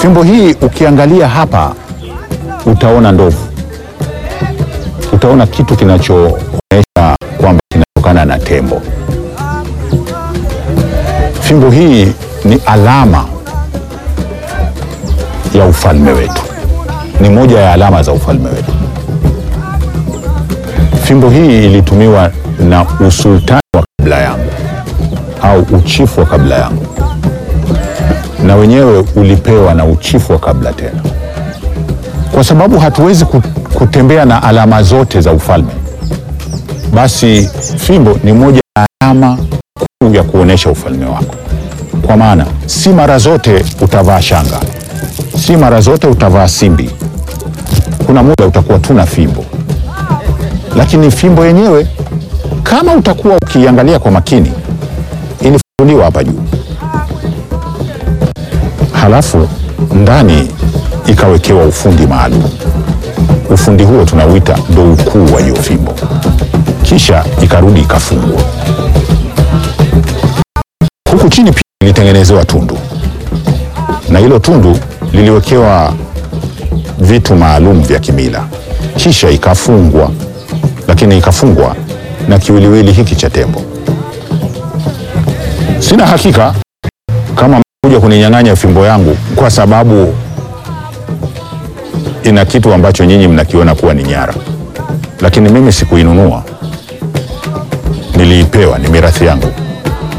Fimbo hii ukiangalia hapa utaona ndovu, utaona kitu kinachoonyesha kwamba kinatokana na tembo. Fimbo hii ni alama ya ufalme wetu, ni moja ya alama za ufalme wetu. Fimbo hii ilitumiwa na usultani wa kabla yangu au uchifu wa kabla yangu, na wenyewe ulipewa na uchifu wa kabla tena, kwa sababu hatuwezi ku- kutembea na alama zote za ufalme. Basi fimbo ni moja ya alama kuu ya kuonyesha ufalme wako, kwa maana si mara zote utavaa shanga, si mara zote utavaa simbi. Kuna muda utakuwa tu na fimbo, lakini fimbo yenyewe kama utakuwa ukiangalia kwa makini, ilifunguliwa hapa juu, halafu ndani ikawekewa ufundi maalum. Ufundi huo tunauita ndo ukuu wa hiyo fimbo, kisha ikarudi ikafungwa. Huku chini pia ilitengenezewa tundu, na hilo tundu liliwekewa vitu maalum vya kimila, kisha ikafungwa, lakini ikafungwa na kiwiliwili hiki cha tembo. Sina hakika kama kuja kuninyang'anya fimbo yangu kwa sababu ina kitu ambacho nyinyi mnakiona kuwa ni nyara, lakini mimi sikuinunua, niliipewa, ni mirathi yangu.